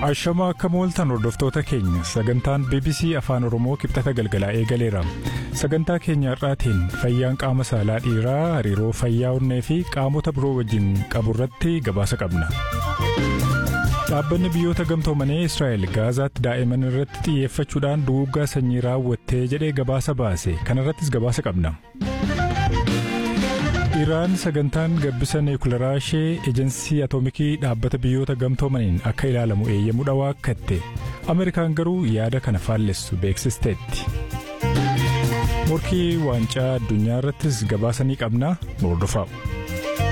Ashamaa akka mooltan hordoftoota keenya sagantaan BBC Afaan Oromoo kibxata galgalaa eegaleera. Sagantaa keenya har'aatiin fayyaan qaama saalaa dhiiraa hariiroo fayyaa onnee fi qaamota biroo wajjin qabu irratti gabaasa qabna. Dhaabbanni biyyoota gamtoomanii Israa'el Gaazaatti daa'iman irratti xiyyeeffachuudhaan duguuggaa sanyii raawwattee jedhee gabaasa baase kanarrattis gabaasa qabna. Iraan sagantaan gabbisa niwukilaraa ishee ejensii atoomikii dhaabbata biyyoota gamtoomaniin akka ilaalamu eeyyamuu waakkatte Ameerikaan garuu yaada kana faallessu beeksisteetti. Morkii waancaa addunyaa irrattis gabaasa ni qabna nu hordofaa.